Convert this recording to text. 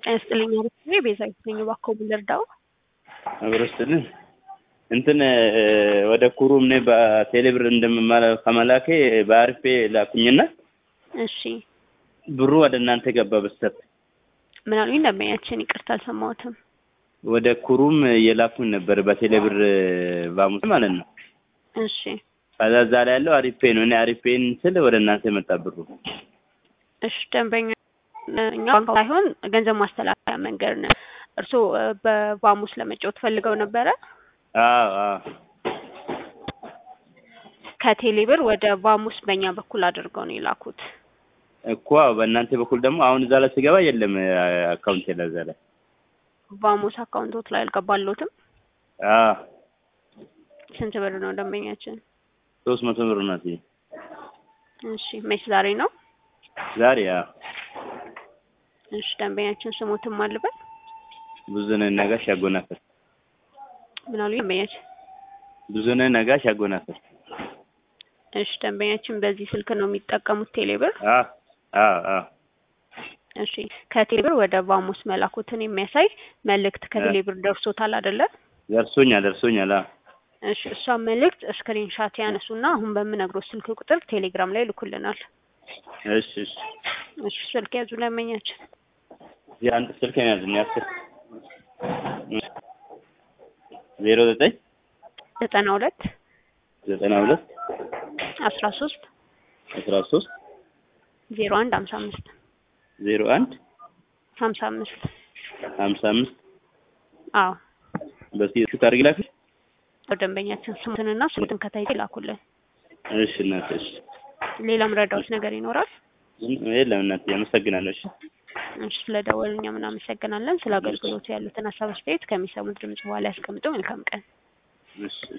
ጤና ይስጥልኝ አሪፍ ቤዛዊት ነኝ። እባክዎ ምን ልርዳው? አብረስትልን እንትን ወደ ኩሩም እኔ በቴሌብር እንደምማለ ከመላኬ በአሪፌ ላኩኝና እሺ ብሩ ወደ እናንተ ገባ በስተት ምን አሉኝ? ደንበኛችን ይቅርታ አልሰማሁትም። ወደ ኩሩም የላኩኝ ነበር በቴሌብር ባሙስ ማለት ነው። እሺ ከዛ እዛ ላይ ያለው አሪፌ ነው። እኔ አሪፌን ስል ወደ እናንተ የመጣ ብሩ እሺ ደንበኛ እኛ ባንክ ሳይሆን ገንዘብ ማስተላለፊያ መንገድ ነው። እርስዎ በባሙስ ለመጫወት ፈልገው ነበረ? አዎ አዎ ከቴሌብር ወደ ባሙስ በእኛ በኩል አድርገው ነው የላኩት። እኮ በእናንተ በኩል ደግሞ አሁን እዛ ላይ ስገባ የለም አካውንቴ ላይ እዛ ላይ ባሙስ አካውንቶት ላይ አልገባሎትም። አዎ ስንት ብር ነው ደንበኛችን? ሶስት መቶ ብር ናት። እሺ መች ዛሬ ነው? ዛሬ አዎ እሺ ደንበኛችን ስሞትም አልበል ብዙነህ ነጋሽ ያጎናፍር ምን አሉ ደንበኛችን? ብዙነህ ነጋሽ ያጎናፍር እሺ ደንበኛችን በዚህ ስልክ ነው የሚጠቀሙት ቴሌብር? አዎ አዎ አዎ እሺ ከቴሌብር ወደ ባሙስ መላኩትን የሚያሳይ መልእክት ከቴሌብር ደርሶታል አይደለ? ደርሶኛል ደርሶኛል። አዎ እሺ እሷ መልእክት ስክሪንሻት ያነሱና አሁን በምነግሮት ስልክ ቁጥር ቴሌግራም ላይ ልኩልናል። እሺ እሺ እሺ ስልክ ያዙ ደንበኛችን የአንድ ስልክ ነው ያዝኝ አስር ዜሮ ዘጠኝ ዘጠና ሁለት ዘጠና ሁለት አስራ ሶስት አስራ ሶስት ዜሮ አንድ ሀምሳ አምስት ዜሮ አንድ ሀምሳ አምስት ሀምሳ አምስት አዎ በስልክ ታርግ ላፊ ደንበኛችን ስሙትንና ስሙትን ከታይ ላኩልን። እሺ እናቴ እሺ ሌላም ረዳዎች ነገር ይኖራል? የለም እናቴ አመሰግናለሁ። እሺ እሺ ስለደወሉ እኛም እናመሰግናለን። ስለ አገልግሎቱ ያሉትን ሀሳብ አስተያየት ከሚሰሙት ድምጽ በኋላ ያስቀምጡ። መልካም ቀን። እሺ